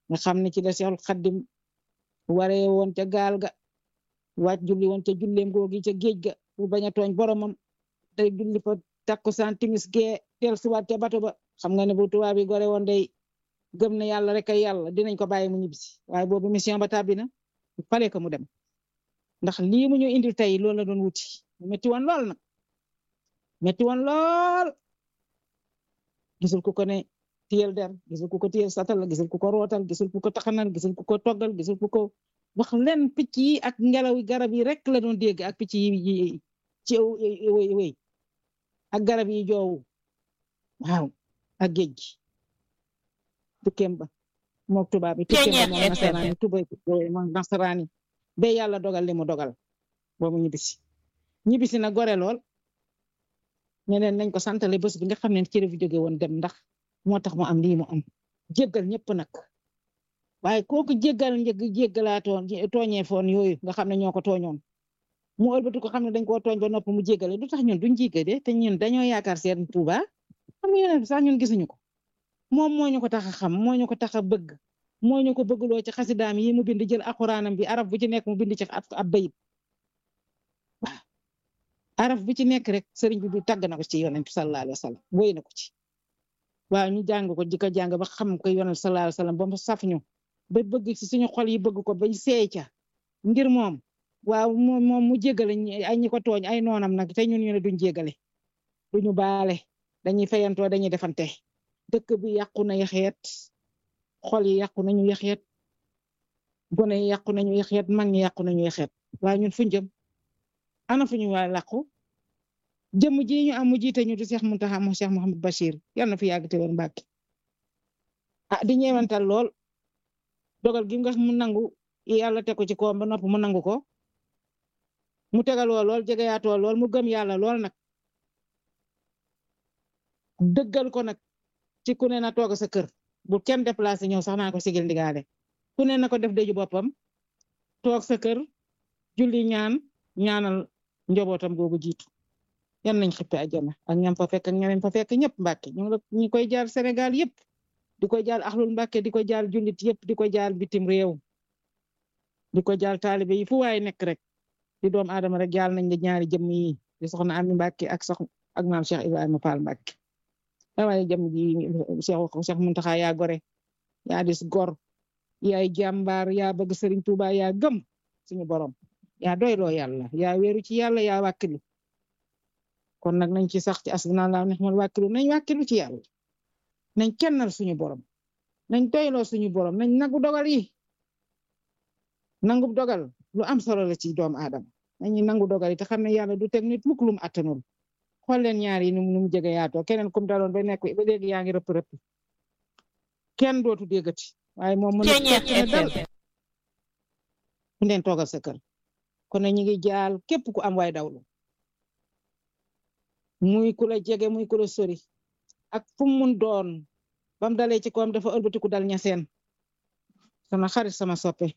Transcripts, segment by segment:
nga xam ne ci la Seexul Xaddim waree woon ca gaal ga wàcc julli woon ca julleem googi ca géej ga pour bañ a tooñ boromam day julli fa takkusaan timis gee del suwaat ca bato ba xam nga ne bu tubaab yi gore woon day gëm na yàlla rek ay yàlla dinañ ko bàyyi mu ñibbisi waaye boobu mission ba tàbbi na fale ko mu dem ndax lii mu ñu indil tey loolu la doon wuti mu metti woon lool nag metti woon lool gisul ku ko ne tiyel der gisul ku ko tiyel satal gisul ku ko rootal gisul ku ko taxanal gisul ku ko toggal gisul ku ko wax leen picc yi ak ngelaw garab yi rek la doon dégg ak picc yi ci wéy wéy ak garab yi joowu waaw ak géej gi tukkeem ba mook tubaab bi tukkeem ba moom nasaraani tubay moom nasaraani ba yàlla dogal li mu dogal boobu ñibbisi ñibbisi na gore lool ñeneen nañ ko santale bés bi nga xam ne ci la fi jóge woon dem ndax moo tax mu am lii mu am jéggal ñëpp nag waaye kooku jéggal njëg jéggalaatoon tooñee foon yooyu nga xam ne ñoo ko tooñoon mu ëlbatu ko xam ne dañ koo tooñ ba noppi mu jéggale du tax ñun duñ jéggale te ñun dañoo yaakaar seen Tuuba xam nga sax ñun gisuñu ko moom moo ñu ko tax a xam moo ñu ko tax a bëgg moo ñu ko bëggloo ci xasidaam yi mu bind jël alxuraanam bi araf bu ci nekk mu bind ci ab bayit waaw araf bu ci nekk rek sëriñ bi bi tàgg na ko ci yonent bi sallallahu alayhi wa sallam woy na ko ci waaw ñu jàng ko di ko jàng ba xam ko yonent sallallahu alayhi wa sallam ba mu saf ñu ba bëgg ci suñu xol yi bëgg ko bañ seey ca ngir moom waaw moom moom mu jégale ay ñi ko tooñ ay noonam nag te ñun ñu ne duñ jégale duñu baale dañuy fayantoo dañuy defante dëkk bi yàqu na yaxeet xol yi yàqu nañu yaxeet gone yi yàqu nañu yaxeet mag ñi yàqu nañu yaxeet waaye ñun fuñ jëm ana fu ñu waa làqu jëmm ji ñu am mu jiite ñu di Cheikh Mountakha mo Cheikh Mouhamed Bachir yal na fi yàgg te woon Mbàkke ah di ñeewantal lool dogal gi nga mu nangu yàlla teg ko ci koom ba nopp mu nangu ko mu tegaloo lool jegeyaatoo lool mu gëm yàlla lool nag dëggal ko nag ci ku ne na toog sa kër bu kenn déplacé ñëw sax naa ko sigil ndigaale ku ne na ko def deju boppam toog sa kër julli ñaan ñaanal njobootam googu jiitu yan nañ xippe àjjana ak ñam fa fekk ak ñeneen fa fekk ñëpp Mbàkke ñu ñu koy jaar Sénégal yëpp di ko jaal axlul Mbàkke di ko jaal jullit yëpp di ko jaal bitim réew di ko jaal taalibe yi fu waay nekk rek di doom aadama rek jaal nañ la ñaari jëmm yi di soxna Ami Mbàkke ak sox ak maam Cheikh Ibrahima Fall Mbàkke waaye jëmm ji Cheikh Cheikh Mountakha yaa gore yaa dis gor yaay jàmbaar yaa bëgg Serigne Touba yaa gëm suñu borom yaa doyloo yàlla yaa wéeru ci yàlla yaa wàkkilu kon nag nañ ci sax ci asbunallahu ni'mal wàkkilu nañ wàkkilu ci yàlla nañ kennal suñu borom nañ doyloo suñu borom nañ nangu dogal yi nangu dogal lu am solo la ci doomu aadama nañu nangu dogal yi te xam ne yàlla du teg nit mukk lu mu attanul xool leen ñaar yi nu mu jege yaatoo keneen kum daloon ba nekk ba léegi yaa ngi rëpp rëpp kenn dootu déggati waaye moom mën na dal fu leen toogal sa kër kon nag ñu ngi jaal képp ku am waay dawlu muy ku la jege muy ku la sori ak fu mu mun doon bam dalee ci koom dafa ëlbatiku dal ñaseen sama xarit sama soppe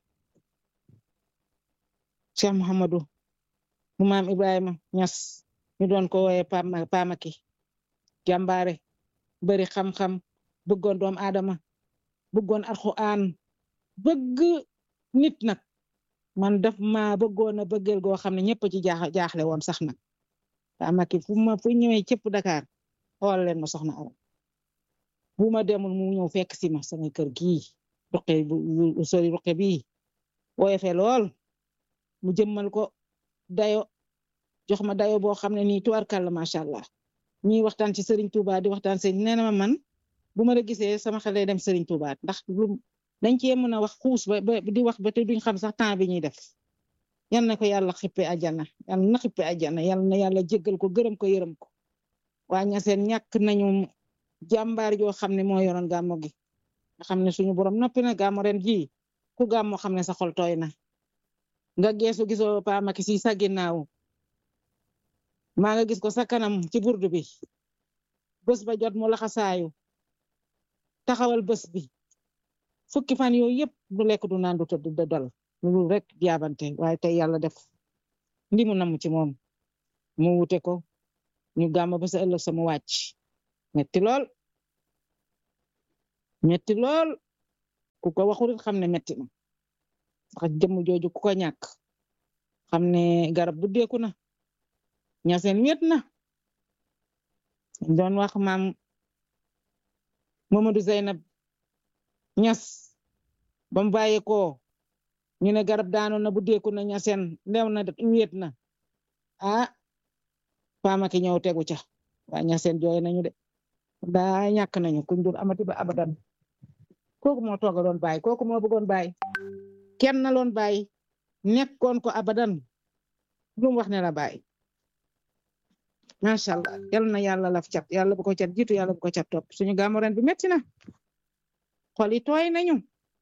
Cheikh Mouhamadou mu maam Ibrahima Ñas ñu doon ko wooye Pamaki jàmbaare bari xam-xam bëggoon doom aadama bëggoon alxuraan bëgg nit nag man daf ma bëggoon a bëggeel goo xam ne ñëpp ci jaaxle woon sax nag Pamaki fu ma fu ñëwee cëpp Dakar xool leen ma soxna aram bu ma demul mu ñëw fekk si ma sama kër gii ruqe bu sori ruqe bii woyofe lool mu jëmmal ko dayo jox ma dayo boo xam ne nii tubarkàlla macha allah ñuy waxtaan ci Serigne Touba di waxtaan sëriñ nee na ma man bu ma la gisee sama xel day dem Serigne Touba ndax lu dañ cee mën a wax xuus ba ba di wax ba te duñ xam sax temps bi ñuy def yal na ko yàlla xippe àjjana yal na xippe àjjana yal na yàlla jéggal ko gërëm ko yërëm ko waa ñaseen ñàkk nañu jàmbaar joo xam ne moo yoroon gàmmo gi nga xam ne suñu borom noppi na gàmmo ren ji ku gàmmo xam ne sa xol tooy na nga geesu gisoo Pa Maki si sa ginnaaw maa nga gis ko sa kanam ci burdu bi bés ba jot mu laxasaayu taxawal bés bi fukki fan yooyu yëpp du lekk du naan du tëdd da dal lu rek jaabante waaye tey yàlla def ndi mu namm ci moom mu wute ko ñu gàmm ba sa ëllëg sama wàcc metti lool metti lool ku ko waxul xam ne metti na sax jëmm jooju ku ko ñàkk xam ne garab bu deeku na ñaseen wet na doon wax maam Mamadou Zeynab ñas ba mu bàyyi ko ñu ne garab daanu na bu deeku na ñaseen ndew na wet na ah faamaki ñëw tegu ca waa ñaseen jooy nañu de daa ñàkk nañu kuñ dur amati ba abadan kooku moo tooga doon bàyyi kooku moo bëggoon bàyyi kenn na loon bàyyi nekkoon ko abadan lu mu wax ne la bàyyi macha allah yal na yàlla laf cat yàlla bu ko cat jiitu yàlla bu ko cat topp suñu gàmmu ren bi metti na xol yi tooy nañu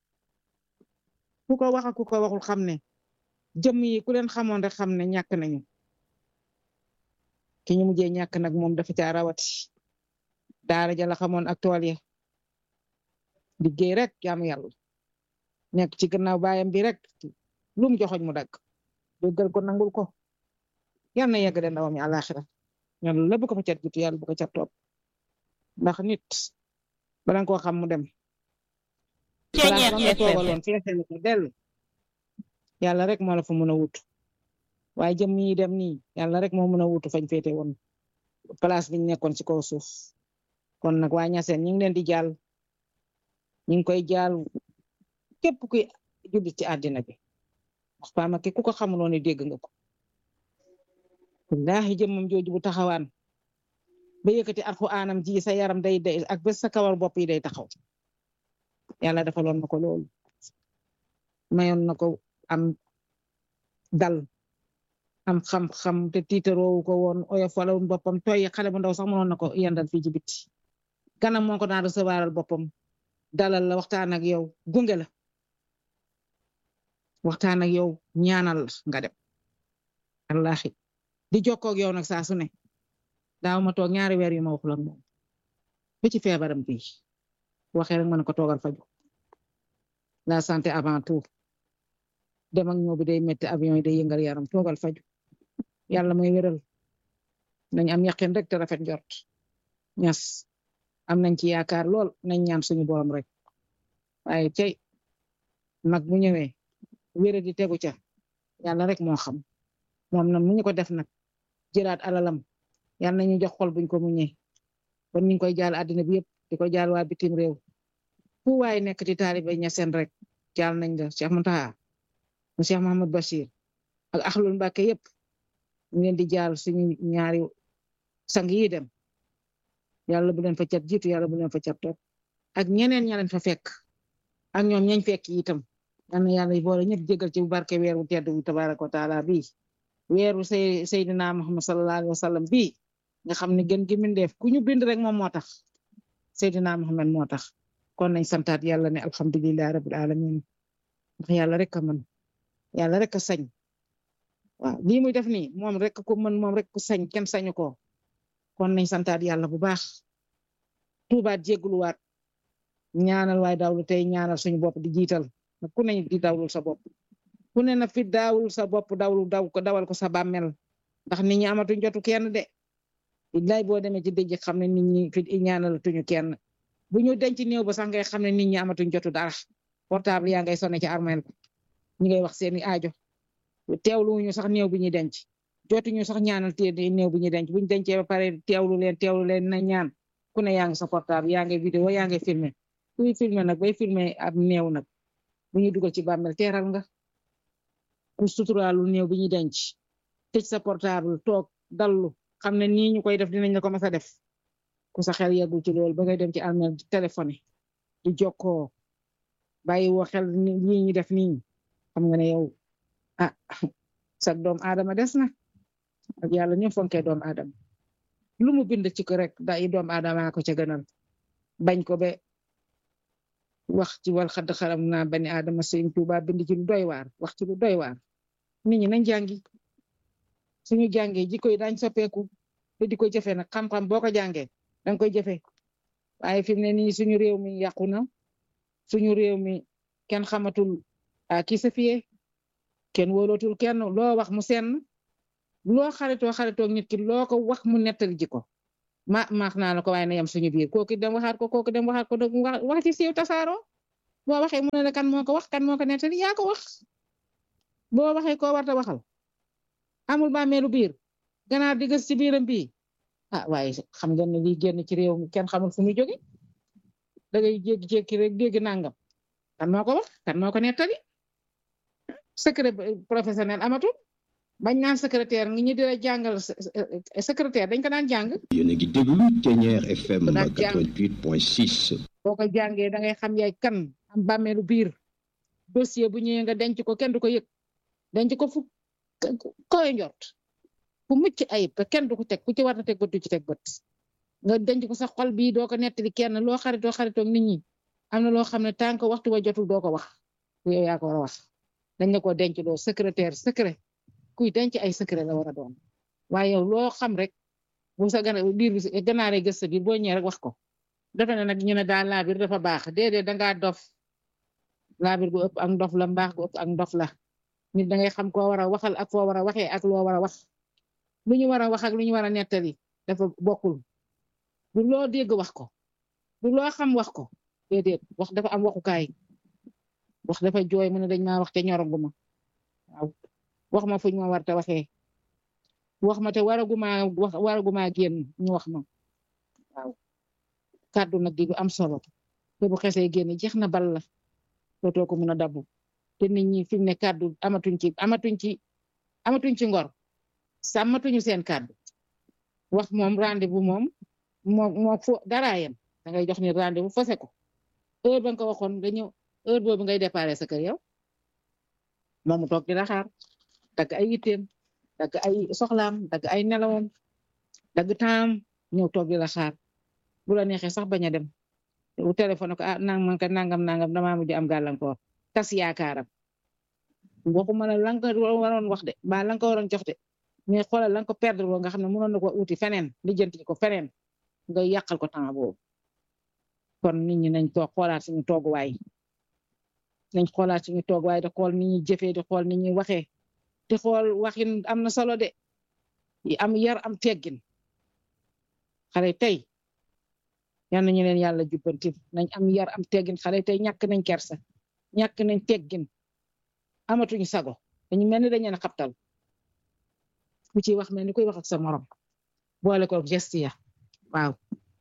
ku ko wax ak ku ko waxul xam ne jëmm yi ku leen xamoon rek xam ne ñàkk nañu ki ñu mujjee ñàkk nag moom dafa caa rawati daara ja la xamoon ak tool ya liggéey rek jaamu yàlla nekk ci gannaaw baayam bi rek lum joxoñ mu dagg déggal ko nangul ko yal na yegg de ndawam yi àlaxira yàlla la bu ko fa cat jiitu yàlla bu ko cat topp ndax nit bala nga koo xam mu dem place ba nga toogaloon feesal ko dellu yàlla rek moo la fa mën a wut waaye jëm yi dem nii yàlla rek moo mën a wutu fañ féete woon place biñ nekkoon ci kaw suuf kon nag waa ñaseen ñu ngi leen di jàll ñu ngi koy jàll képp kuy jullit ci àddina bi wax faama ki ku ko xamuloon ne dégg nga ko wallaahi jëmmam jooju bu taxawaan ba yëkkati alxuraanam ji sa yaram day day ak bés sa kawar bopp yi day taxaw yàlla defaloon na ko loolu mayoon na ko am dal am xam-xam te tiitaroowu ko woon oyof wala boppam tooy xale bu ndaw sax mënoon na ko yendal fii ci biti ganam moo ko daan recevoiral boppam dalal la waxtaan ak yow gunge la waxtaan ak yow ñaanal la nga dem wallaahi di jokkoo ak yow nag saa su ne daaw ma toog ñaari weer yu ma waxul ak moom ba ci feebaram bi waxee rek ma ne ko toogal faju la santé avant tout dem ak ñëw bi day metti avion yi day yëngal yaram toogal faju yàlla mooy wéral nañ am yaqin rek te rafet njort ñas am nañ ci yaakaar lool nañ ñaan suñu borom rek waaye tey mag bu ñëwee wére di tegu ca yàlla rek moo xam moom na mu ñu ko def nag jëlaat alalam yàlla nañu jox xol buñ ko muñee kon ñu ngi koy jaal àddina bi yëpp di ko jaal waa bitim réew fu waay nekk di taalibe ñaseen rek jaal nañ la Cheikh Mountakha mu Cheikh Mahamad Bachir ak axlul Mbàkke yëpp ñu leen di jaal suñu ñaari sang yi dem yàlla bu leen fa cat jiitu yàlla bu leen fa cat topp ak ñeneen ña leen fa fekk ak ñoom ñañ fekk itam yal na yàlla boole ñëpp jégal ci bu barke weeru tedd bu tabaraka wa taala bii weeru say Seydina Muhammad sallallahu alayhi wa sallam bii nga xam ne gën gi mindeef ku ñu bind rek moom moo tax Seydina Muhammad moo tax kon nañ santaat yàlla ne alhamdulillahi rabbil alamin ndax yàlla rek a mën yàlla rek a sañ waaw lii muy def nii moom rek ko mën moom rek ko sañ kenn sañu ko kon nañ santaat yàlla bu baax tuubaat jégguluwaat ñaanal waay dawlu tey ñaanal suñu bopp di jiital na ku ne di dawlul sa bopp ku ne na fi daawul sa bopp dawlu daw ko dawal ko sa bàmmel ndax nit ñi amatuñ jotu kenn de billaay boo demee ci dëj xam ne nit ñi fi ñaanalatuñu kenn bu ñu denc néew ba sax ngay xam ne nit ñi amatuñ jotu dara portable yaa ngay sonné ci armeel ñi ngay wax seeni aajo teewlu ñu sax néew bi ñuy denc jotuñu sax ñaanal te néew bi ñuy denc buñ dencee ba pare teewlu leen teewlu leen na ñaan ku ne yaa ngi sa portable yaa ngi vidéo yaa ngi filmé kuy filmé nag bay filmé ab néew nag bu ñuy dugal ci bàmmeel teeral nga ku suturaalu néew bi ñuy denc tëj sa portable toog dallu xam ne nii ñu koy def dinañ la ko mas a def ku sa xel yeggul ci loolu ba ngay dem ci armeel di téléphoné di jokkoo bàyyi woo xel lii ñu def nii xam nga ne yow ah sa doom aadama des na ak yàlla ñu fonkee doom aadama lu mu bind ci ko rek da i doom aadama ko ca gënal bañ ko be wax ci wal xadd xaram naa bani aadama sëñ Tuuba bind ci lu doy waar wax ci lu doy waar nit ñi nañ jàngi suñu jàngee jikko yi daañ soppeeku te di ko jëfe nag xam-xam boo ko jàngee danga koy jëfe waaye fi mu ne nii suñu réew mi yàqu na suñu réew mi kenn xamatul a ki sa fiye kenn wóolootul kenn loo wax mu senn loo xaritoo xaritoo nit ki loo ko wax mu nettali ji ko ma maax naa la ko waaye na yem suñu biir kooku dem waxaat ko kooku dem waxaat ko wax ci siiw tasaaroo boo waxee mu ne la kan moo ko wax kan moo ko nettali yaa ko wax boo waxee koo warta waxal amul bàmmeelu biir ganaar di gës ci biiram bii ah waaye xam ngeen ne lii génn ci réew mi kenn xamul fu muy jóge da ngay jékki-jékki rek dégg nangam kan moo ko wax kan moo ko nettali secret professionnel amatul bañ naan secrétaire ngi ñu di la jàngal secrétaire dañ ko daan jàng. yéen a ngi déglu Thiéniere FM daan jàng 88.6. boo ko jàngee da ngay xam yaay kan am bàmmeelu biir dossier bu ñëwee nga denc ko kenn du ko yëg denc ko fu koy njort fu mucc ayib te kenn du ko teg ku ci war na teg bët du ci teg bët nga denc ko sa xol bii doo ko nettali kenn loo xaritoo xaritoo nit ñi am na loo xam ne tant que waxtu wa jotul doo ko wax yow yaa ko war a wax dañ la ko denc doo secrétaire secret kuy denc ay secret la war a doon waaye yow loo xam rek bu sa gana biir bi ganaaree gës sa biir boo ñëwee rek wax ko dafa ne nag ñu ne daal laabir dafa baax déedéet dangaa dof laabir gu ëpp ak ndof la mbaax gu ëpp ak ndof la nit da ngay xam koo war a waxal ak foo war a waxee ak loo war a wax lu ñu war a wax ak lu ñu war a nettali dafa bokkul du loo dégg wax ko du loo xam wax ko déedéet wax dafa am waxukaay wax dafa jooy mu ne dañ maa wax te ñoraguma waaw wax ma fuñ ma war te waxee wax ma te waraguma wax waraguma génn ñu wax ma waaw kàddu nag di lu am solo te bu xesee génn jeex na bal la dootoo ko mun a dabbu te nit ñi fi mu ne kàddu amatuñ ci amatuñ ci amatuñ ci ngor sàmmatuñu seen kàddu wax moom rendez-vous moom moo moo fo daraayam da ngay jox ni rendez-vous fose ko heure ba nga ko waxoon dañu heure boobu ngay déparé sa kër yow moom mu toog di la xaar dagg ay yitteem dagg ay soxlaam dagg ay nelawam dagg taam ñëw toog di la xaar bu la neexee sax bañ a dem bu téléphone ko ah nangam ka nangam nangam damaa mujj am gàllankoor tas yaakaaram waxuma la la nga ko waroon wax de ba la nga ko waroon jox de mais xoolal la nga ko perdre boo nga xam ne mënoon na ko uti feneen lijjanti ko feneen nga yàqal ko temps boobu kon nit ñi nañ toog xoolaat suñu tooguwaay nañ xoolaat suñu tooguwaay di xool ni ñuy jëfee di xool ni ñuy waxee di xool waxin am na solo de yi am yar am teggin xale tey yal nañu leen yàlla jubbanti nañ am yar am teggin xale tey ñàkk nañ kersa ñàkk nañ teggin amatuñu sago dañu mel ni dañu leen a xabtal ku ci wax mel ni kuy wax ak sa morom boole ko geste ya waaw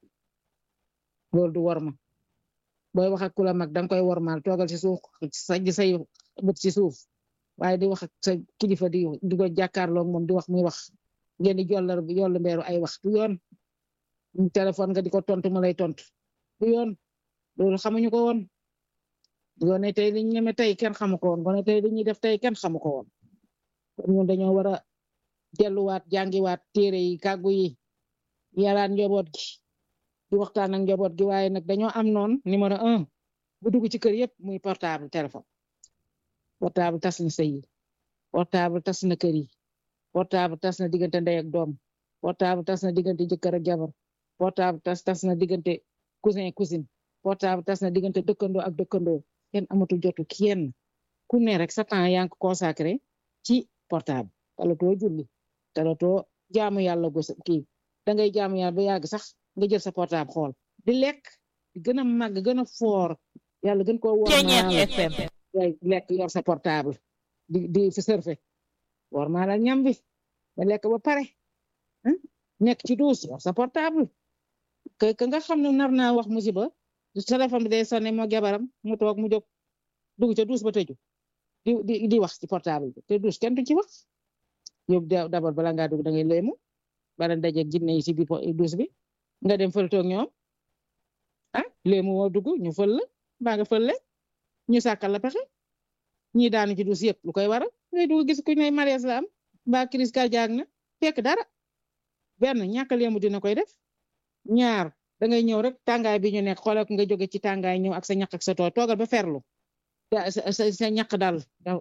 loolu du worma booy wax ak ku la mag danga koy wormaal toogal ci suuf sajj say bët ci suuf waaye di wax ak sa kilifa di di ko jàkkaarloog moom di wax muy wax ngeen di jollar yollu mbeeru ay wax du yoon téléphone nga di ko tontu mu lay tontu du yoon loolu xamuñu ko woon gone tey li ñu ñeme tey kenn xamu ko woon gone tey li ñuy def tey kenn xamu ko woon kon ñun dañoo war a delluwaat jàngiwaat téere yi kàggu yi yaraat njaboot gi di waxtaan ak njaboot gi waaye nag dañoo am noon numéro un bu dugg ci kër yëpp muy portable téléphone portable tas na sëy yi portable tas na kër yi portable tas na diggante ndey ak doom portable tas na diggante jëkkër ak jabar portable tas tas na diggante cousin cousine portable tas na diggante dëkkandoo ak dëkkandoo kenn amatul jotu kenn ku ne rek sa temps yaa ngi ko consacré ci portable talatoo julli talatoo jaamu yàlla gos kii da ngay jaamu yàlla ba yàgg sax nga jël sa portable xool di lekk di gën a màgg gën a foor yàlla gën koo wor FM ngay lekk yor sa portable di di fi surfe war maa la ñam bi ba lekk ba pare nekk ci duus yor sa portable que que nga xam ne nar naa wax musiba téléphone bi day sonné moo jabaram mu toog mu jóg dugg ca duus ba tëju di di di wax ci portable bi te duus kenn du ci wax yow d'abord bala ngaa dugg da ngay léemu bala dajeeg jinne yi ci biir duus bi nga dem fël toog ñoom ah léemu woo dugg ñu fël la mbaa nga fël le ñu sàkkal la pexe ñi daanu ci duus yëpp lu koy waral ngay dugg gis ku ne mariage la am mbaa crise cardiaque na fekk dara benn ñàkk léemu dina koy def ñaar da ngay ñëw rek tàngaay bi ñu nekk xoolal nga jóge ci tàngaay ñëw ak sa ñaq ak sa too toogal ba ferlu sa sa ñaq dal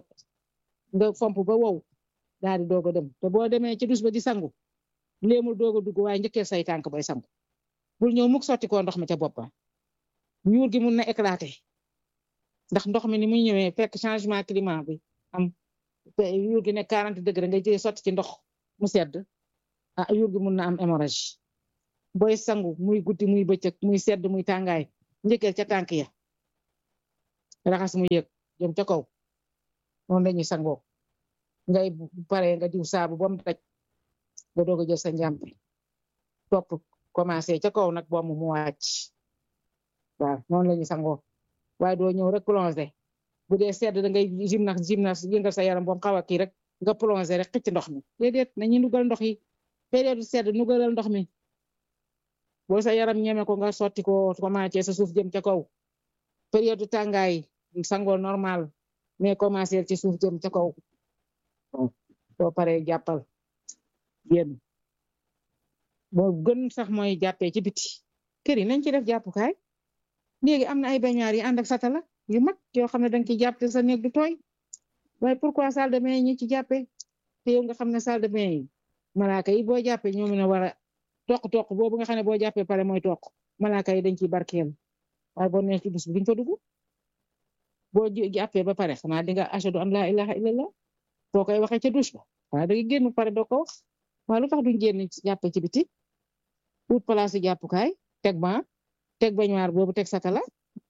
nga fomp ba wow daal di doog a dem te boo demee ci dus ba di sangu léemul doog a dugg waaye njëkkee say tànk bay sangu bul ñëw mukk sotti ko ndox mi ca boppam ñuur gi mun na éclater ndax ndox mi ni muy ñëwee fekk changement climat bi am yuur gi ne 40 degré nga jëlee sotti ci ndox mu sedd ah yuur gi mun na am hémorragie booy sangu muy guddi muy bëccëg muy sedd muy tàngaay njëkkeel ca tànk ya raxas mu yëg jëm ca kaw noonu lañuy sangoo ngay pare nga diw saabu ba mu daj nga doog a jël sa njàmpe topp commencé ca kaw nag boo mu mu wàcc waaw noonu lañuy sangoo waaye doo ñëw rek plongé bu dee sedd da ngay gymnase gymnase yëngal sa yaram bom xaw a kii rek nga plongé rek xëcc ndox mi déedéet nañu nugal ndox yi période sedd nugalal ndox mi boo sa yaram ñeme ko nga sotti ko commencé sa suuf jëm ca kaw période tàngaay sangoo normal mais commencé ci suuf jëm ca kaw soo paree jàppal génn moo gën sax mooy jàppee ci biti kër yi nañ ci def jàppukaay léegi am na ay bañaar yi ànd ak satala yu mag yoo xam ne danga ci jàpp te sa néeg du tooy waaye pourquoi salle de bain yi ñi ci jàppee te yow nga xam ne salle de bain yi malaaka yi boo jàppee ñoo mën a war a toq toq boobu nga xam ne boo jàppee pare mooy toq malaaka yi dañ ciy barkeel waaye boo nee ci bus bi duñ fa dugg boo jàppee ba pare xanaa di nga ashadu an laa ilaha illallah boo koy waxee ca douche ba waaye da nga génn pare doo ko wax waaye lu tax duñ génn jàppee ci biti ut place yi jàppukaay teg ba teg bañuwaar boobu teg satala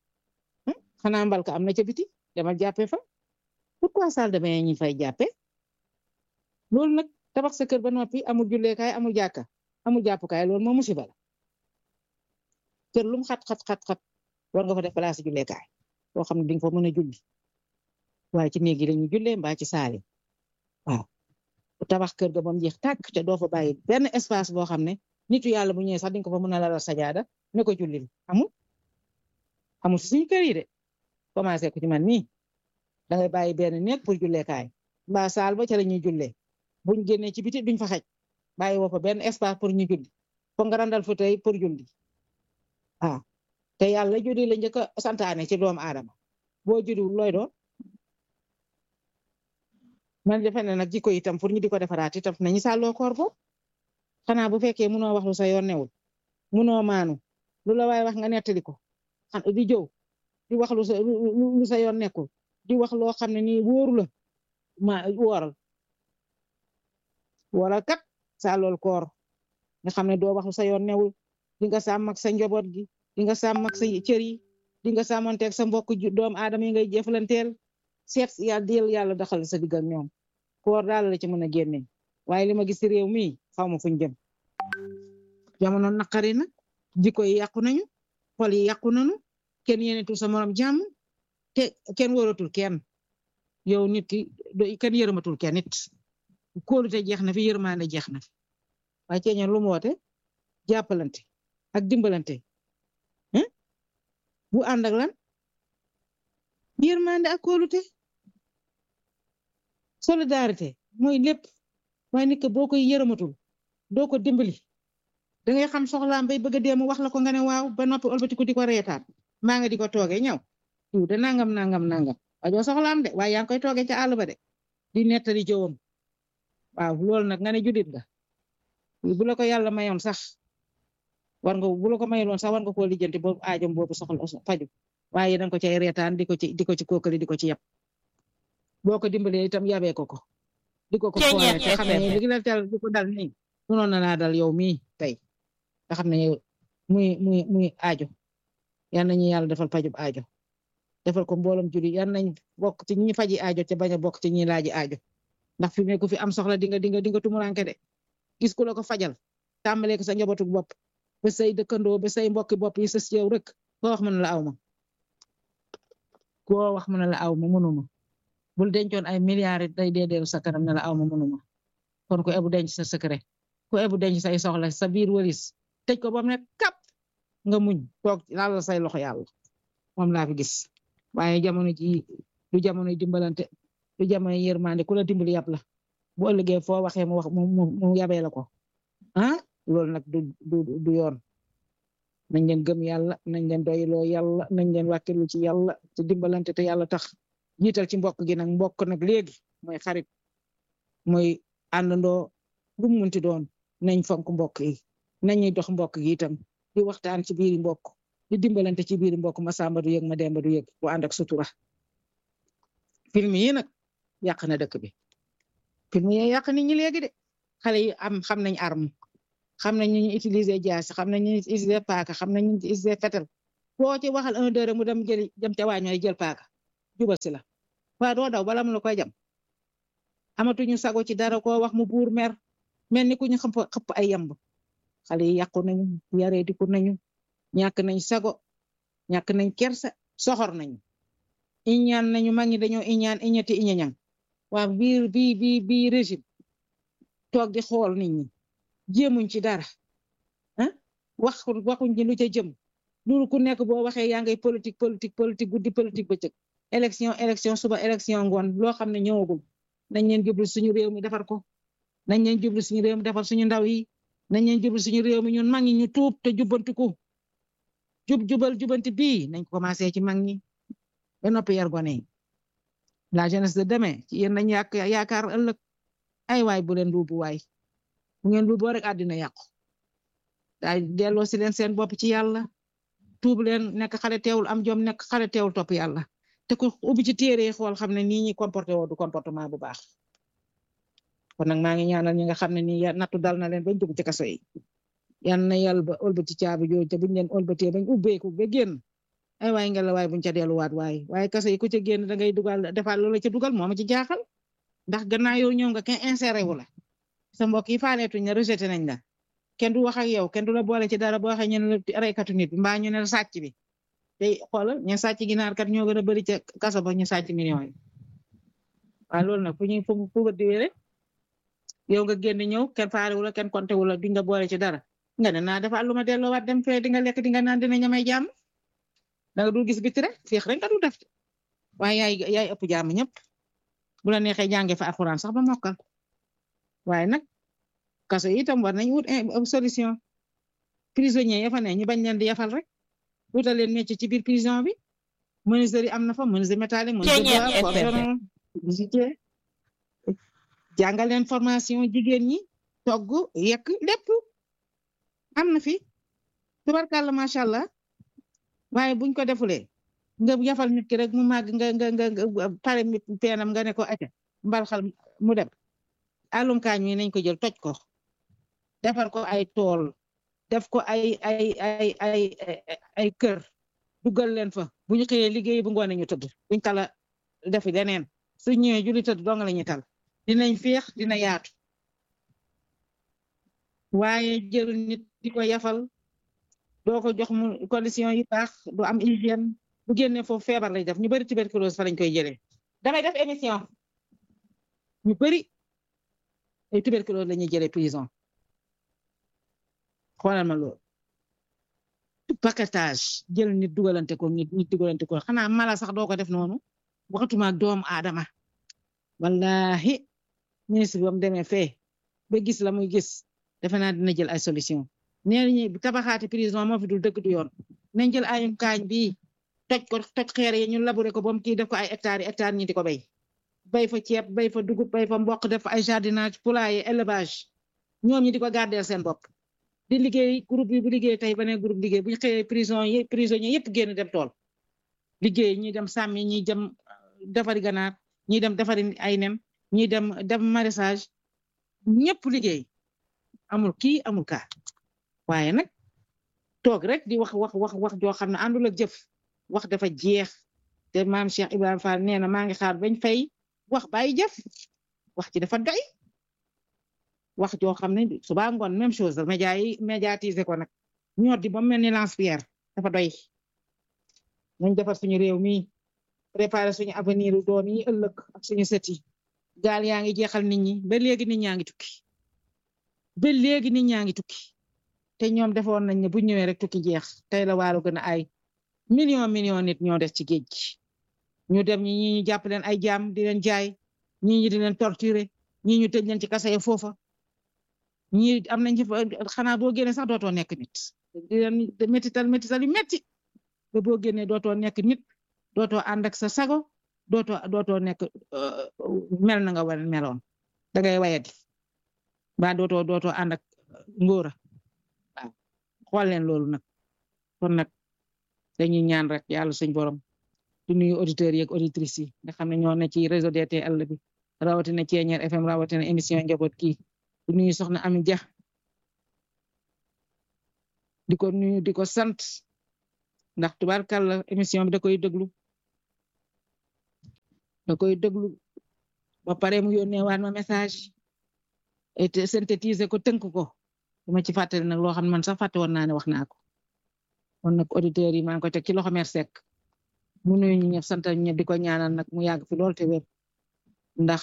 xanaa mbalka am na ca biti demal jàppee fa pourquoi salle de bain ñi fay jàppee loolu nag tabax sa kër ba noppi amul julleekaay amul jàkka amul jàppukaay loolu moom musiba la kër lum xat xat xat xat war nga fa def place julleekaay boo xam ne di nga fa mën a julli waaye ci néeg yi lañuy jullee mbaa ci saali waaw tabax kër ga ba mu jeex tàkk te doo fa bàyyi benn espace boo xam ne nitu yàlla bu ñëwee sax di nga ko fa mën a lalal sajaada ne ko jullil amul amul si suñu kër yi de commencé ko ci man nii da ngay bàyyi benn néeg pour julleekaay mbaa saal ba ca la ñuy jullee buñ génnee ci biti duñ fa xaj bàyyi woo fa benn espace pour ñu julli fo nga randal fa tey pour julli ah te yàlla julli la njëkk a santaane ci doomu aadama boo julliwul looy doon man defe ne nag jikko itam pour ñu di ko defaraat itam nañu sàlloo koor bo xanaa bu fekkee munoo wax lu sa yoon newul munoo maanu lu la waay wax nga nettali ko di jow di wax lu sa lu sa yoon nekkul di wax loo xam ne nii wóoru la ma wooral wooral kat sàllool koor nga xam ne doo wax lu sa yoon newul di nga sàmm ak sa njaboot gi di nga sàmm ak sa cër yi di nga sàmmanteeg sa mbokk doomu aadama yi ngay jëflanteel seet yàlla dil yàlla daxal sa digg ak ñoom koor daal la ci mën a génne waaye li ma gis ci réew mi xaw ma fuñ jëm jamono naqari na jikko yi yàqu nañu xol yi yàqu nañu kenn yéenetul sa morom jàmm te kenn wóoratul kenn yow nit ki kenn yërëmatul kenn nit kóolute jeex na fi yërmande jeex na fi waaye ceeñeen lu mu woote jàppalante ak dimbalante bu ànd ak lan yërmande ak kóolute solidarité mooy lépp waaye nit ko boo koy yërëmatul doo ko dimbali da ngay xam soxlaam bay bëgg a dee mu wax la ko nga ne waaw ba noppi olbatiku di ko reetaan maa nga di ko toogee ñëw diw de nangam nangam nangam wajoo soxlaam de waaye yaa ngi koy toogee ca àll ba de di nettali jëwam waaw loolu nag nga ne judit nga bu la ko yàlla mayoon sax war nga bu la ko mayoon sax war nga koo lijjanti boobu aajom boobu soxla faju waaye danga ko cay reetaan di ko ci di ko ci kookali di ko ci yab boo ko dimbalee itam yabee ko ko di ko ko xoole te xam ne li la tel di ko dal nii munoon na laa dal yow mii tey nga xam ne muy muy muy aajo yal nañu yàlla defal pajub aajo defal ko mbooloom juli yal nañ bokk ci ñi faji aajo te bañ a bokk ci ñi laaji aajo ndax fi mu ne ku fi am soxla di nga di nga di nga tumuranke de gis ku la ko fajal tàmbalee ko sa njabootu bopp ba say dëkkandoo ba say mbokki bopp yi sës yow rek koo wax mën la aw ma koo wax mën la aw ma mënuma bul dencoon ay milliards day dee deelu sa kanam ne la aw ma mënuma kon ku ebu denc sa secret ku ebu denc say soxla sa biir walis tëj ko ba mu ne kap nga muñ toog laal say loxo yàlla moom laa fi gis waaye jamono ji du jamono dimbalante du jamono yërmande ku la dimbali yàpp la bu ëllëgee foo waxee mu wax mu mu yabee la ko ah loolu nag du du du yoon nañ leen gëm yàlla nañ leen doyloo yàlla nañ leen wàkkilu ci yàlla te dimbalante te yàlla tax jiital ci mbokk gi nag mbokk nag léegi mooy xarit mooy àndandoo lu mu munti doon nañ fonk mbokk yi nañuy dox mbokk gi itam di waxtaan ci biiri mbokk di dimbalante ci biiri mbokk ma samba du yëg ma demba du yëg bu ànd ak sutura film yi nag yàq na dëkk bi film yi yàq nit ñi léegi de xale yi am xam nañ arme xam nañ ñu utiliser jaasi xam nañ ñu utiliser paaka xam nañ ñu utiliser fetal boo ci waxal un deux mu dem jëli dem ca waañooy jël paaka jubal si la waa doo daw bala mu la koy jam amatuñu sago ci dara koo wax mu buur mer mel ni ku ñu xëpp xëpp ay yamb xale yi yàqu nañu yaree diku nañu ñàkk nañ sago ñàkk nañ kersa soxor nañu iñaan nañu mag ñi dañoo iñaan iñati iñañang waa biir bi bi bi régime toog di xool nit ñi jéemuñ ci dara ah wax waxuñ ci lu ca jëm loolu ku nekk boo waxee yaa ngay politique politique politique guddi politique bëccëg élection élection suba élection ngoon loo xam ne ñëwagul nañ leen jublu suñu réew mi defar ko nañ leen jublu suñu réew mi defar suñu ndaw yi nañ leen jublu suñu réew mi ñun mag ñi ñu tuub te jubbantiku jub jubal jubanti bii nañ ko commencé ci mag ñi ba noppi yar gone yi la jeunesse de demain ci yéen nañ yàq yaakaar ëllëg ay waay bu leen luubu waay bu ngeen luuboo rek àddina yàqu daay delloo si leen seen bopp ci yàlla tuub leen nekk xale teewul am jom nekk xale teewul topp yàlla te ku ubbi ci téere xool xam ne nii ñi comporté woo du comportement bu baax kon nag maa ngi ñaanal ñi nga xam ne nii nattu dal na leen bañ dugg ci kaso yi yan na yàlla ba ëlbati caabi jooju te buñ leen ëlbatee bañ ubbeeku ba génn ay waay nga la waay buñ ca delluwaat waay waaye kaso yi ku ca génn da ngay dugal defaat loola ca dugal moo ma ci jaaxal ndax gannaaw yow ñëw nga kenn inséré wu la sa mbokk yi faaleetuñ la rejeté nañ la kenn du wax ak yow kenn du la boole ci dara boo waxee ñu ne la reykatu nit bi mbaa ñu ne la sàcc bi tey xoolal ñu sàcc ginaar kat ñoo gën a bëri ca kaso ba ñu sàcc millions yi waaw loolu nag fu ñuy fu fu di wére yow nga génn ñëw kenn faale wu la kenn konté wu la di nga boole ci dara nga ne naa dafa lu ma delloowaat dem fee di nga lekk di nga naan dina ñamay jàmm da nga dul gis biti rek féex rek nga dul def waaye yaay yaay ëpp jàmm ñëpp bu la neexee jàngee fa alxuraan sax ba mokkal waaye nag kaso yi itam war nañ wut solution prisonniers ya fa ne ñu bañ leen di yafal rek wutal leen métier ci biir prison bi menuiserie am na fa menuiserie métallique menuiserie forgeron visitier jàngal leen formation jigéen ñi togg yekk lépp am na fi tubarkàlla macha allah waaye buñ ko defulee nga yafal nit ki rek mu màgg nga nga nga pare peenam nga ne ko acca mbalxal mu dem àllum kaañ mi nañ ko jël toj ko defar ko ay tool def ko ay ay ay ay ay kër dugal leen fa bu ñu xëyee liggéey bu ngoone ñu tëdd buñ tala defi leneen su ñëwee julli tëdd dong la ñuy tal dinañ féex dina yaatu waaye jël nit di ko yafal doo ko jox mu condition yi baax du am hygiène bu génnee foofu feebar lay def ñu bëri tuberculose fa lañ koy jëlee damay def émission ñu bëri ay tuberculose la ñuy jëlee prison xoolal ma loolu paquetage jël nit dugalante ko nit nit dugalante ko xanaa mala sax doo ko def noonu waxatuma ak doomu aadama wallahi ministre bi ba mu demee fee ba gis la muy gis defe naa dina jël ay solution nee nañu tabaxaati prison moo fi dul dëgg du yoon nañ jël ayum kaañ bi toj ko toj xeer yi ñu labouré ko ba mu kii def ko ay hectares yi hectares ñi di ko béy bay fa ceeb bay fa dugub bay fa mboq def ay jardinage poulailler élevage ñoom ñi di ko gardeel seen bopp di liggéey groupe yi bu liggéey tey ba ne groupe liggéey bu ñu xëyee prison yi prisonniers yëpp génn dem tool liggéey ñi dem sàmmi ñi dem defari ganaar ñi dem defari ay nen ñi dem dem maraîchage ñëpp liggéey amul kii amul kaa waaye nag toog rek di wax wax wax wax joo xam ne àndul ak jëf wax dafa jeex te maam Cheikh Ibrahima Fall nee na maa ngi xaar bañ fay wax bàyyi jëf wax ci dafa doy wax joo xam ne suba ngoon même chose la média yi médiatiser ko nag ñoo di ba mel ni lance-pierre dafa doy nañ defar suñu réew mi préparer suñu avenir doom yi ëllëg ak suñu sët yi gaal yaa ngi jeexal nit ñi ba léegi nit ñaa ngi tukki ba léegi nit ñaa ngi tukki te ñoom defoon nañ ne bu ñëwee rek tukki jeex tey la waaru gën a ay million million nit ñoo des ci géej gi ñu dem ñi ñi ñu jàpp leen ay jaam di leen jaay ñi ñi di leen torturer ñi ñu tëj leen ci kasa ya foofa ñi am nañ ci xanaa boo génnee sax dootoo nekk nit di leen métital métital yu metti ba boo génnee dootoo nekk nit dootoo ànd ak sa sago dootoo dootoo nekk mel na nga war meloon da ngay wayadi ba dootoo dootoo ànd ak ngóora waaw xool leen loolu nag kon nag dañuy ñaan rek yàlla suñ borom di nuyu auditeurs yi ak auditrices yi nga xam ne ñoo ne ci réseau DTL bi rawatina Thiéniere FM rawatina émission njaboot kii di nuyu soxna Ami Dia di ko nuyu di ko sant ndax tubaarkàlla émission bi da koy déglu da koy déglu ba pare mu yónnee waat ma message et synthétiser ko tënk ko dama ci fàttali nag loo xam ne man sax fàtte woon naa ne wax naa ko kon nag auditeurs yi maa ngi ko teg ci loxo mer sek mu nuyu ñu ñëpp sant ñëpp di ko ñaanal nag mu yàgg fi lool te wér ndax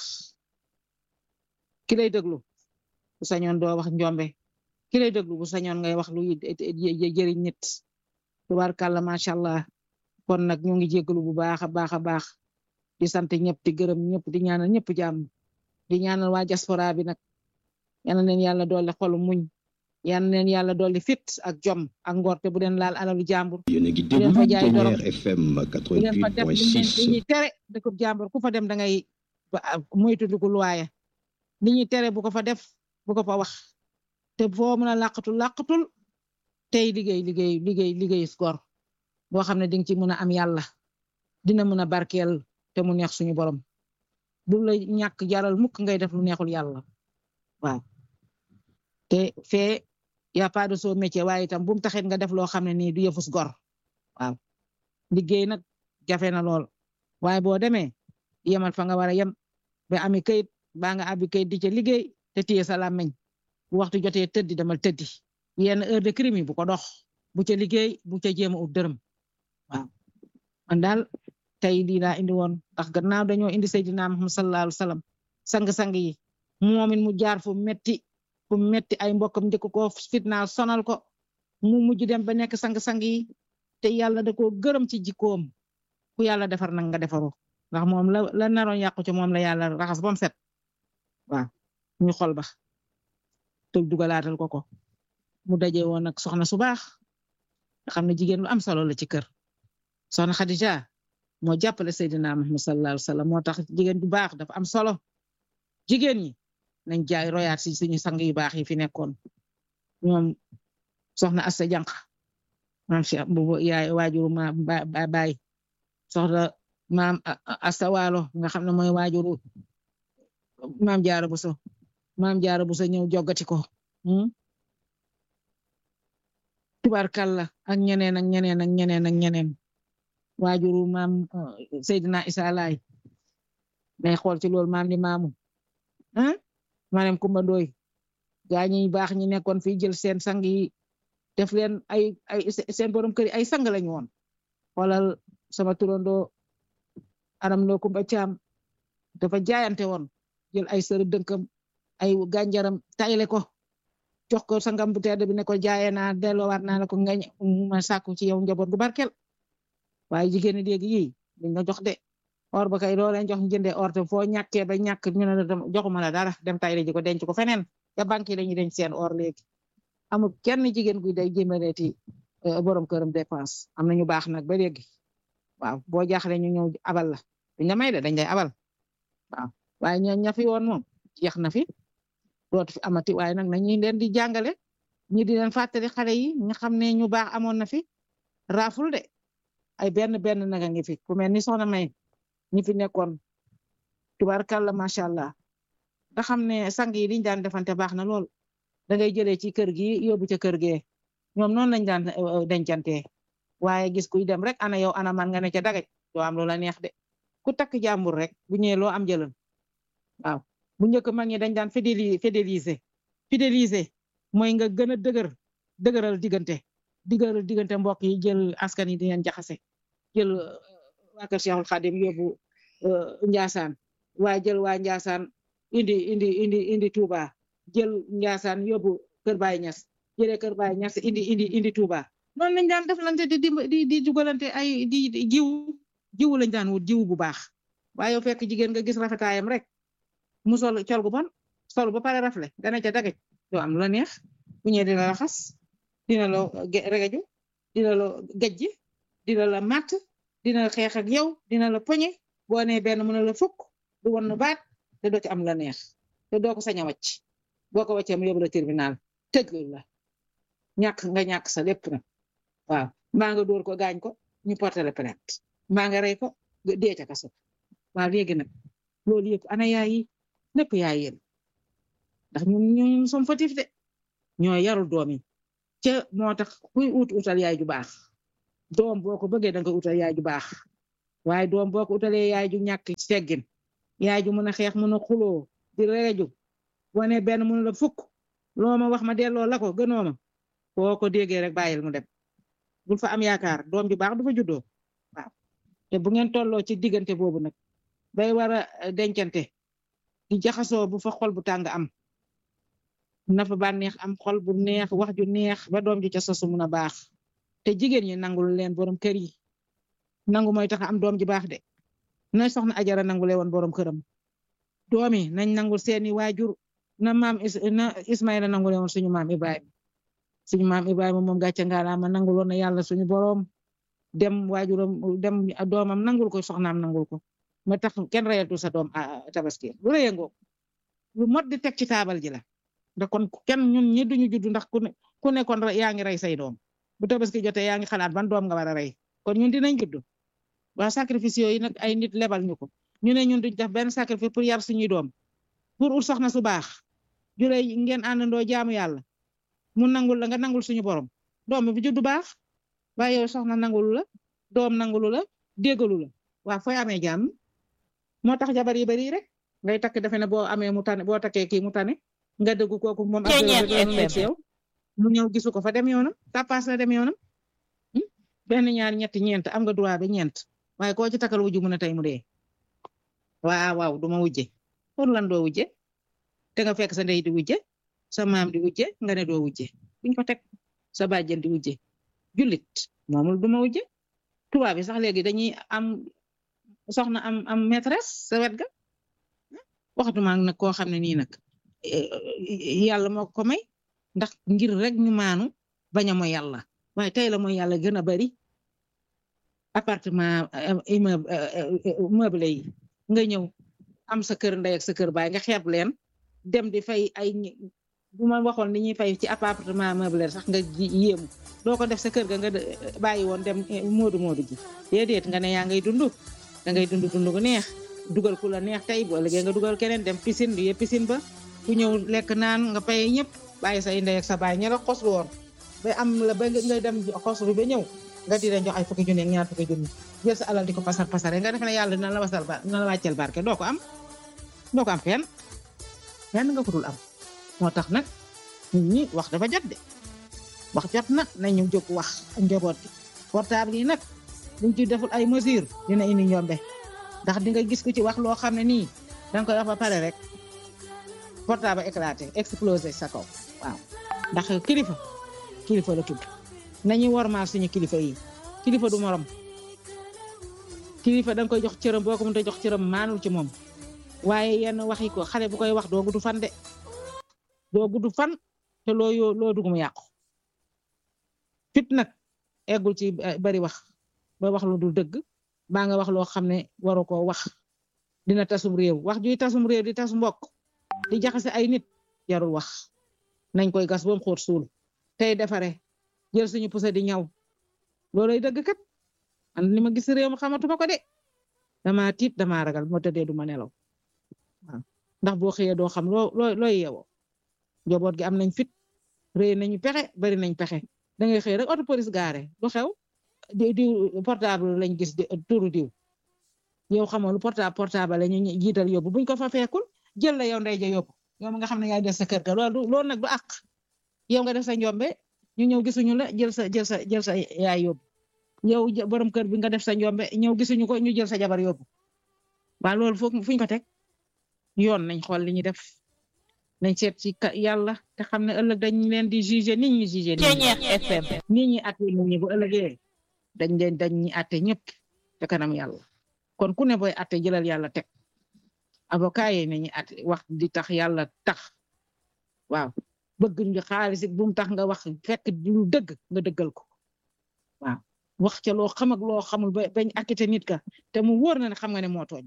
ki lay déglu bu sañoon doo wax njombe ki lay déglu bu sañoon ngay wax lu jëriñ nit tubaarkàlla macha allah kon nag ñu ngi jégalu bu baax a baax a baax di sant ñëpp di gërëm ñëpp di ñaanal ñëpp jàmm di ñaanal waa diaspora bi nag yal na leen yàlla dolli xolu muñ yal na leen yàlla dolli fit ak jom ak ngor te bu leen laal alalu jàmbur yéen a ngi leen fa déglu jaay dorog. Ténière FM bu leen fa def li leen li 88.6 ñuy tere dëkkub jàmbur ku fa dem da ngay moytu ko luwaaya li ñuy tere bu ko fa def bu ko fa wax te foo mën a làqatul làqatul tey liggéey liggéey liggéey liggéey gor boo xam ne di nga ci mën a am yàlla dina mën a barkeel te mu neex suñu borom bu la ñàkk jaral mukk ngay def lu neexul yàlla waaw te fee y a pas de sot métier waaye itam bu mu taxit nga def loo xam ne nii du yëfus gor waaw liggéey nag jafe na lool waaye boo demee yemal fa nga war a yem ba ami kayit baa nga abi kayit di ca liggéey te téye sa làmmiñ bu waxtu jotee tëddi demal tëddi yenn heure de crime yi bu ko dox bu ca liggéey bu ca jéem a ut dërëm waaw man daal tey lii laa indi woon ndax gannaaw dañoo indi Seydina Muhammad sallallahu alayhi wa sallam sang-sang yi moomin mu jaar fu metti fu metti ay mbokkam njëkk ko fitnaal sonal ko mu mujj dem ba nekk sang-sang yi te yàlla da koo gërëm ci jikkoom ku yàlla defar nag nga defaroo ndax moom la la naroon yàqu ci moom la yàlla raxas ba mu set waaw ñu xol ba te dugalaatal ko ko mu daje woon nag soxna su baax nga xam ne jigéen lu am solo la ci kër soxna Khadija moo jàppale Seydina Muhammad sallallahu alayhi wa sallam moo tax jigéen bu baax dafa am solo jigéen ñi nañ jaay royaat si suñu sang yu baax yi fi nekkoon ñoom soxna Assa Jànq maam Cheikh bu yaay waajuru ma ba baay soxna maam Assa Waalo nga xam ne mooy waajuru maam Jaara Buso maam Jaara Buso ñëw joggati ko tubaarkàlla ak ñeneen ak ñeneen ak ñeneen ak ñeneen waajuru maam Seydina Isa Laay day xool ci loolu maam li maamu ah maanaam Kumba Ndooy gaa ñi baax ñi nekkoon fii jël seen sang yi def leen ay ay seen borom kër yi ay sang lañu woon xoolal sama turandoo aram loo Kumba Caam dafa jaayante woon jël ay sër dënkam ay gànjaram tayle ko jox ko sangam bu tedd bi ne ko jaayee naa delloowaat naa la ko nga ma sàkku ci yow njaboot gu barkel waaye jigéen ñi léegi yii duñ la jox de or ba kay loo leen jox jëndee or te foo ñàkkee ba ñàkk ñu ne la joxuma la dara dem tayle ji ko denc ko feneen te banque yi dañuy denc seen or léegi amul kenn jigéen guy day jëmaleeti borom këram dépense am na ñu baax nag ba léegi waaw boo jaaxle ñu ñëw abal la duñ la may de dañ lay abal waaw waaye ñoo ña fi woon moom jeex na fi dootu fi amati waaye nag nañu leen di jàngale ñi di leen fàttali xale yi nga xam ne ñu baax amoon na fi raaful de ay benn benn naga ngi fi ku mel ni soxna May ñi fi nekkoon tubaarkàlla macha allah nga xam ne sang yi liñ daan defante baax na lool da ngay jëlee ci kër gi yóbbu ca kër gee ñoom noonu lañ daan dencante waaye gis kuy dem rek ana yow ana man nga ne ca dagaj doo am loola neex de ku takk jàmbur rek bu ñëwee loo am jëlal waaw bu njëkk mag ñi dañ daan fidéli fidéliser fidéliser mooy nga gën a dëgër dëgëral diggante dëgëral diggante mbokk yi jël askan yi di leen jaxase jël waa kër Cheikhul Khadim yóbbu Njaasaan waaye jël waa Njaasaan indi indi indi indi Touba jël Njaasaan yóbbu kër Baye Ñas jëlee kër Baye Ñas indi indi indi Touba noonu lañ daan deflante di di di dugalante ay di jiw jiwu lañ daan wut jiwu bu baax waaye yow fekk jigéen nga gis rafetaayam rek mu sol col gu bon sol ba pare rafle dana ca dagaj doo am la neex bu ñëwee dina la xas dina la regaju dina la gajji dina la matt dina la xeex ak yow dina la poñe boo nee benn mën la fukk du won nu baat te doo ci am la neex te doo ko sañ a wàcc boo ko wàccee mu yóbbu la tribunal tëj la ñàkk nga ñàkk sa lépp nag waaw mbaa nga dóor ko gaañ ko ñu porté la plainte mbaa nga rey ko dee ca kaso waaw léegi nag loolu yëpp ana yaay yi lépp yaay yéen ndax ñun ñun som fatif de ñoo yarul doom yi ca moo tax kuy ut utal yaay ju baax doom boo ko bëggee da nga utal yaay ju baax waaye doom boo ko utalee yaay ju ñàkk teggin yaay ju mën a xeex mën a xuloo di reeju boo ne benn mënu la fukk loo ma wax ma delloo la ko gënoo ma boo ko déggee rek bàyyil mu dem bul fa am yaakaar doom ju baax du fa juddoo waaw te bu ngeen tolloo ci diggante boobu nag bay war a dencante di jaxasoo bu fa xol bu tàng am na fa bànneex am xol bu neex wax ju neex ba doom ju ca sosu mun a baax te jigéen ñi nangul leen borom kër yi nangu mooy tax am doom ji baax de na soxna ajara nangule woon borom këram doom yi nañ nangul seeni waajur na maam na Ismaïla nangule woon suñu maam Ibrahima suñu maam Ibrahima moom gàcce ngaalaama nangul woon na yàlla suñu borom dem waajuram dem doomam nangul ko soxnaam nangul ko ma tax kenn reyatul sa doom tabaski lu la yëngoo lu mot di teg ci taabal ji la ndax kon kenn ñun ñi duñu judd ndax ku ne ku ne kon yaa ngi rey say doom bu tabaski jotee yaa ngi xalaat ban doom nga war a rey kon ñun dinañ judd waa sacrifice yooyu nag ay nit lebal ñu ko ñu ne ñun duñ def benn sacrifice pour yar suñuy doom pour ut soxna su baax jure ngeen àndandoo jaamu yàlla mu nangul la nga nangul suñu borom doom bi juddu baax waaye yow soxna nangulu la doom nangulu la déggalu la waa fooy amee jàmm moo tax jabar yi bari rek ngay takk defe ne boo amee mu tane boo takkee kii mu tane nga dëggu kooku moom ak yow mu ñëw gisu ko fa dem yoonam tapas la dem yoonam benn ñaar ñetti ñeent am nga droit ba ñeent waaye koo ci takkal wujju mu ne tey mu dee waaw waaw du ma wujje pour lan doo wujje te nga fekk sa ndey di wujje sa maam di wujje nga ne doo wujje buñ ko teg sa bàjjen di wujje jullit moomul du ma wujje tubaab bi sax léegi dañuy am soxna am am maîtresse sa wet ga waxatuma nag koo xam ne nii nag yàlla moo ko may ndax ngir rek ñu maanu bañ a mooy yàlla waaye tey la mooy yàlla gën a bari appartement meublé yi nga ñëw am sa kër ndey ak sa kër baay nga xeeb leen dem di fay ay bu ma waxoon ni ñuy fay ci appartement meublé sax nga yéemu doo ko def sa kër ga nga bàyyi woon dem moodu moodu ji déedéet nga ne yaa ngay dund da ngay dund dund gu neex dugal ku la neex tey boo liggéey nga dugal keneen dem piscine du yee piscine ba ku ñëw lekk naan nga pay ñëpp bàyyi say ndey ak sa baay ña la xos woon ba am la ba nga dem xos bi ba ñëw nga di leen jox ay fukki junni ak ñaar fukki junni jël sa alal di ko pasar pasare nga def ne yàlla dina la wasal ba dina la wàccel barke doo ko am doo ko am fenn fenn nga ko dul am moo tax nag nit ñi wax dafa jot de wax jot na nañu jóg wax ak njaboot bi portable yi nag buñ ci deful ay mesure dina indi ñombe ndax di nga gis ku ci wax loo xam ne nii danga koy wax ba pare rek portable éclaté explosé sa kaw waaw ndax kilifa kilifa la tudd nañu wormaal suñu kilifa yi kilifa du morom kilifa danga koy jox cëram boo ko mënta jox cëram maanul ci moom waaye yenn waxi ko xale bu koy wax doo gudd fan de doo gudd fan te loo yoo loo dugg mu yàqu fit nag eggul ci bari wax ba wax lu dul dëgg baa nga wax loo xam ne waru koo wax dina tasum réew wax juy tasum réew di tas mbokk di jaxase ay nit jarul wax nañ koy gas bam xóot suul tey defare jël suñu pusa di ñaw looloy dëgg kat man li ma gis réew mi xamatuma ko de dama tiit dama ragal moo tëddee du ma nelaw waaw ndax boo xëyee doo xam loo loo looy yeewoo njaboot gi am nañ fit réy nañu pexe bari nañ pexe da ngay xëy rek auto police gaare du xew di diw portable lañ gis turu diw yow xamoo lu portable portable la ñu jiital yóbbu buñ ko fa fekkul jël la yow ndey ja yóbbu yow nga xam ne yaay des sa kër ga loolu loolu nag du àq yow nga def sa njombe ñu ñëw gisuñu la jël sa jël sa jël sa yaay yóbbu yow borom kër bi nga def sa njombe ñëw gisuñu ko ñu jël sa jabar yóbbu waa loolu foog fuñ ko teg yoon nañ xool li ñu def nañ seet ci yàlla te xam ne ëllëg dañ leen di juger nit ñi juger nit ñi FM nit ñi atte nit ñi bu ëllëgee dañ leen dañ ñi atte ñëpp te kanam yàlla kon ku ne booy atte jëlal yàlla teg avocat yi nañu atte wax di tax yàlla tax waaw bëgg nga xaalis bu mu tax nga wax fekk lu dëgg nga dëggal ko waaw wax ca loo xam ak loo xamul ba bañ akkite nit ka te mu wóor na ne xam nga ne moo tooñ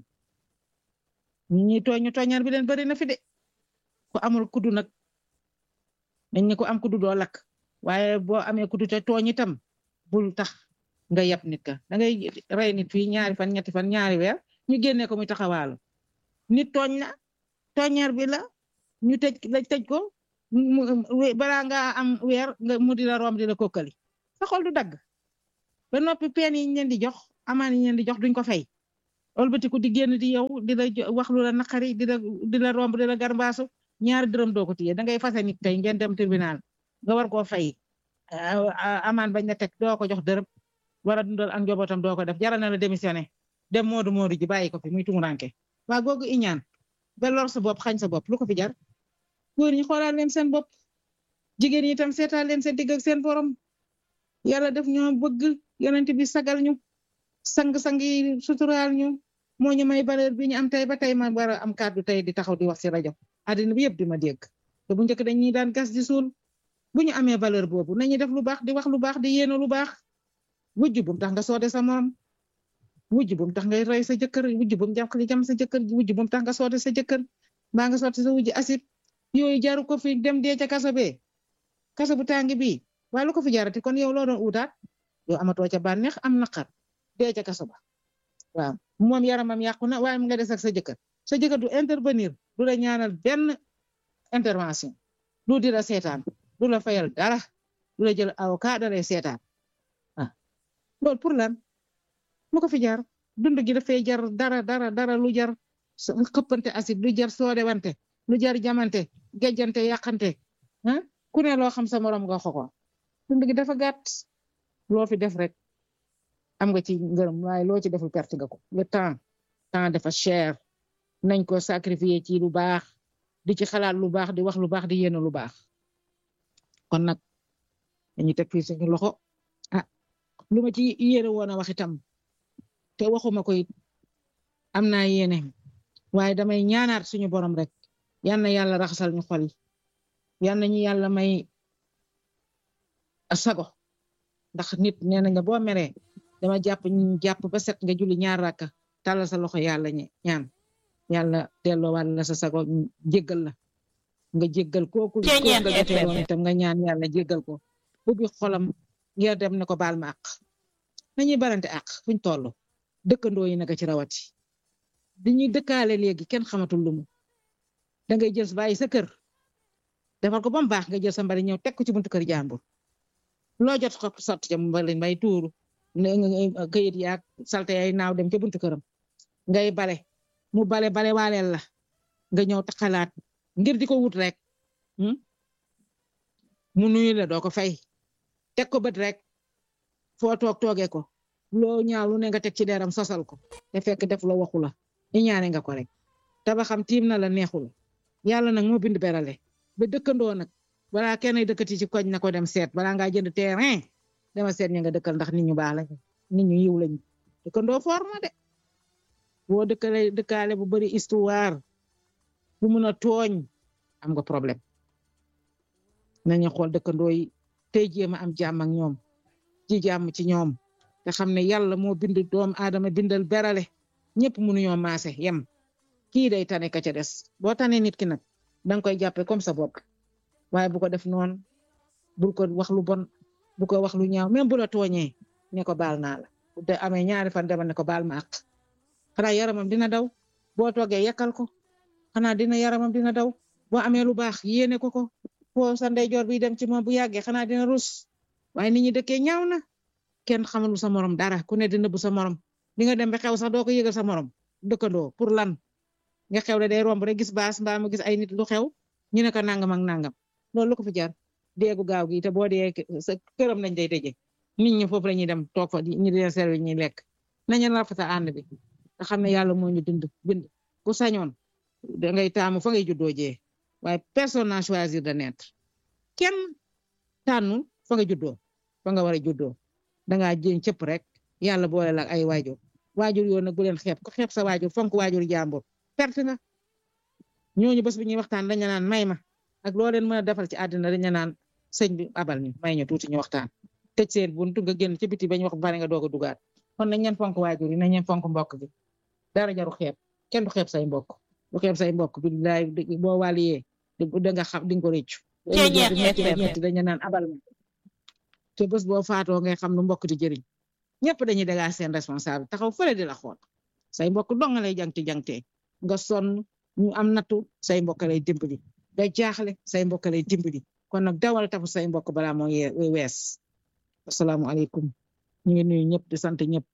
ñi ñuy tooñ ñu tooñaar bi leen bari na fi de ku amul kuddu nag dañ ne ko am kuddu doo lakk waaye boo amee kuddu te tooñ itam bul tax nga yab nit ka da ngay rey nit fii ñaari fan ñetti fan ñaari weer ñu génnee ko muy taxawaalu nit tooñ la tooñaar bi la ñu tëj la tëj ko balaa nga am weer nga mu di la rom di la kokkali sa xol du dagg ba noppi peen yi ñu leen di jox amaan yi ñeen di jox duñ ko fay olbatiku di génn di yow di la wax lu la naqari di la di la romb di la garbaasu ñaari dërëm doo ko téye da ngay fase nit tey ngeen dem tribunal nga war koo fay amaan bañ na teg doo ko jox dërëm war a dundal ak njabootam doo ko def jaral na la démissionné dem moodu moodu ji bàyyi ko fi muy tumuranke waa googu iñaan ba lor sa bopp xañ sa bopp lu ko fi jar góor ñi xoolaat leen seen bopp jigéen ñi itam seetaat leen seen digg ak seen borom yàlla def ñoo bëgg yonent bi sagal ñu sang-sang yi suturaal ñu moo ñu may valeur bi ñu am tey ba tey ma war a am kàddu tey di taxaw di wax si rajo àddina bi yëpp di ma dégg te bu njëkk dañuy daan gas di suul bu ñu amee valeur boobu nañu def lu baax di wax lu baax di yéene lu baax wujj bum tax nga soode sa morom wujj bum tax ngay rey sa jëkkër wujj bum jàpp li jam sa jëkkër wujj bum tax nga soode sa jëkkër mbaa nga soode sa wujj asib yooyu jaru ko fi dem dee ca kaso bee kaso bu tàng bii waaye lu ko fi jarati kon yow loo doon utaat yow amatoo ca bànneex am naqar dee ca kaso ba waaw moom yaramam yàqu na waaye mu nga des ak sa jëkkër sa jëkkër du intervenir du la ñaanal benn intervention du di la seetaan du la fayal dara du la jël avocat da lay seetaan ah loolu pour lan lu ko fi jar dund gi dafay jar dara dara dara lu jar xëppante asib lu jar soode wante lu jar jamante gejjante yàqante ah ku ne loo xam sa morom nga xoko dund gi dafa gàtt loo fi def rek am nga ci ngërëm waaye loo ci deful perte nga ko le temps temps dafa cher nañ ko sacrifier ci lu baax di ci xalaat lu baax di wax lu baax di yéene lu baax kon nag dañuy teg fii suñu loxo ah lu ma ci yéene woon a wax itam te waxuma ko it am naa yéene waaye damay ñaanaat suñu borom rek yal na yàlla raxasal ñu xol yi yal na ñu yàlla may sago ndax nit nee nañ nga boo meree dama jàpp ñu jàpp ba set nga julli ñaar rakka tàllal sa loxo yàlla ñaan yàlla delloo wàll la sa sago jéggal la nga jéggal kooku ko nga jotee woon itam nga ñaan yàlla jéggal ko ubbi xolam ngir dem ne ko baal ma àq nañuy barante àq fuñ toll dëkkandoo yi naka ci rawati dañuy dëkkaale léegi kenn xamatul lumu da ngay jël bàyyi sa kër defal ko ba mu baax nga jël sa mbari ñëw teg ko ci buntu kër jàmbur loo jot ko sotti ca mbali mbay tuuru këyit yaag salte ay naaw dem ca buntu këram ngay bale mu bale bale waaleel la nga ñëw taxalaat ngir di ko wut rek mu nuyu la doo ko fay teg ko bët rek foo toog toogee ko loo ñaaw lu ne nga teg ci deram sosal ko te fekk def la waxu la ñaane nga ko rek tabaxam tiim na la neexu la yàlla nag moo bind berale ba dëkkandoo nag balaa kenn dëkkati ci koñ na ko dem seet balaa ngaa jënd terrain dama seet ña nga dëkkal ndax nit ñu baax lañu nit ñu yiw lañu dëkkandoo foor na de boo dëkkale dëkkaale bu bari histoire bu mun a tooñ am nga problème nañu xool dëkkandoo yi tey jéem a am jàmm ak ñoom ji jàmm ci ñoom te xam ne yàlla moo bind doom aadama bindal berale ñëpp mënuñoo maase yem kii day tane ka ca des boo tane nit ki nag danga koy jàppe comme sa bopp waaye bu ko def noonu bul ko wax lu bon bu ko wax lu ñaaw même bu la tooñee ne ko baal naa la bu de amee ñaari fan demal ne ko baal ma àq xanaa yaramam dina daw boo toogee yekkal ko xanaa dina yaramam dina daw boo amee lu baax yéene ko ko foo sa ndeyjoor bi dem ci moom bu yàggee xanaa dina rus waaye nit ñi dëkkee ñaaw na kenn xamalu sa morom dara ku ne dina bu sa morom di nga dem ba xew sax doo ko yëgal sa morom dëkkandoo pour lan nga xew le day romb rek gis baas mbaa mu gis ay nit lu xew ñu ne ko nangam ak nangam loolu lu ko fi jar déegu gaaw gi te boo dee sa këram lañ day tëjee nit ñi foofu la ñuy dem toog fa ñu di servi ñuy lekk nañu rafetal ànd bi nga xam ne yàlla moo ñu dund bind ku sañoon da ngay taamu fa ngay juddoo jee waaye personne n'a choisir de naître kenn tànnul fa nga juddoo fa nga war a juddoo dangaa jéem cëpp rek yàlla boole la ay waajur waajur yoon nag bu leen xeeb ko xeeb sa waajur fonk waajur jàmbur perte nga ñooñu bés bu ñuy waxtaan dañu naan may ma ak loo leen mën a defal ci àddina dañu naan sëñ bi abal ñu may ñu tuuti ñu waxtaan tëj seen buntu nga génn ci biti bañ wax bare nga doog a dugaat kon nañ leen fonk waajur yi nañ leen fonk mbokk bi dara jaru xeeb kenn du xeeb say mbokk du xeeb say mbokk billaay boo wàlliyee da nga xam di nga ko réccu metti dañu naan abal ma te bés boo faatoo ngay xam lu mbokk di jëriñ ñëpp dañuy dagaa seen responsable taxaw fële di la xool say mbokk dong lay jangti jangtee nga sonn ñu am nattu say mbokk lay dimbali nga jaaxle say mbokk lay dimbali kon nag dawal tafu say mbokk balaa moo wees asalaamualeykum ñu ngi nuyu ñëpp di sant ñëpp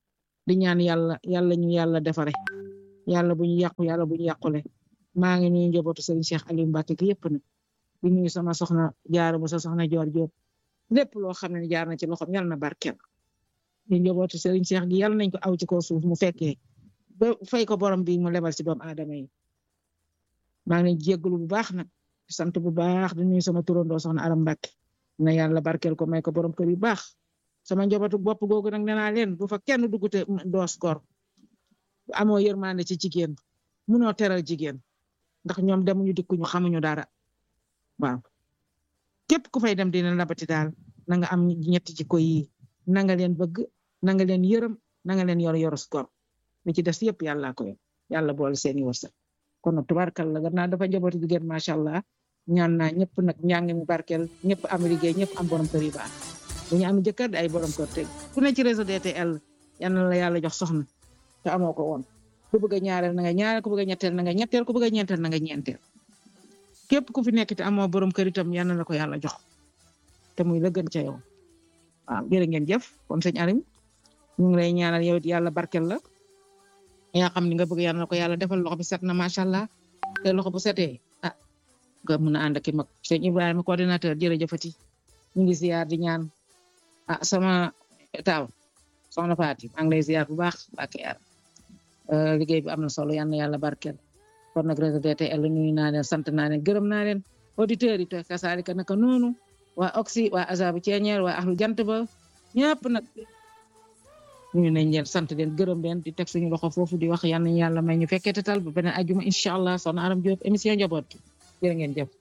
di ñaan yàlla yàlla ñu yàlla defare yàlla bu ñu yàqu yàlla bu ñu yàqule maa ngi nuyu njabootu Serigne Cheikh Aliou Mbacke gi yëpp nag di nuyu sama soxna jaara bu sa soxna Joor Jóob lépp loo xam ne jaar na ci loxoom yàlla na barkeel di njabootu Serigne Cheikh gi yàlla nañ ko aw ci kaw suuf mu fekkee ba fay ko borom bi mu lebal ci doomu aadama yi maa ngi leen jéggalu bu baax nag sant bu baax di nuyu sama turandoo soxna Aram Mbacke na yàlla barkeel ko may ko borom kër yu baax sama njabootu bopp googu nag nee naa leen bu fa kenn duggute doos gor amoo yërmande ci jigéen munoo teral jigéen ndax ñoom demuñu dikkuñu xamuñu dara waaw képp ku fay dem dina labati daal na nga am ñetti jikko yi na nga leen bëgg na nga leen yërëm na nga leen yor yorus gor li ci des yëpp yàlla ko yor yàlla boole seeni wërsëg kon nag tubaarkàlla gannaaw dafa njabooti jigéen macha allah ñaan naa ñëpp nag njàng mi barkeel ñëpp am liggéey ñëpp am borom kër yu baax bu ñu am jëkkër di ay borom kër teg ku ne ci réseau DTL yal na la yàlla jox soxna te amoo ko woon ku bëgg a ñaareel na nga ñaareel ku bëgg a ñetteel na nga ñetteel ku bëgg a ñeenteel na nga ñeenteel képp ku fi nekk te amoo borom kër itam yal na la ko yàlla jox te muy la gën ca yow waaw jërë ngeen jëf kon sëñ Arim ñu ngi lay ñaanal yow it yàlla barkeel la yaa xam ni nga bëgg yàlla na ko yàlla defal loxo bi set na macha allah te loxo bu setee ah nga mën a ànd ak i mag sëñ Ibrahima coordinateur jërëjëfati ñu ngi ziar di ñaan ah sama taaw soxna Faati maa ngi lay ziar bu baax bàkk yar liggéey bi am na solo yal na yàlla barkeel kon nag réseau DTL nuyu naa leen sant naa leen gërëm naa leen auditeurs yi te kasaalika naka noonu waa Oxy waa Azabu Ceeñeer waa Axlu Jant ba ñëpp nag ñu nañ leen sant leen gërëm leen di teg suñu loxo foofu di wax yal nañu yàlla may ñu fekkee tal ba beneen ajuma incha allah soxna Aram Diop émission njaboot gi jërë ngeen jëf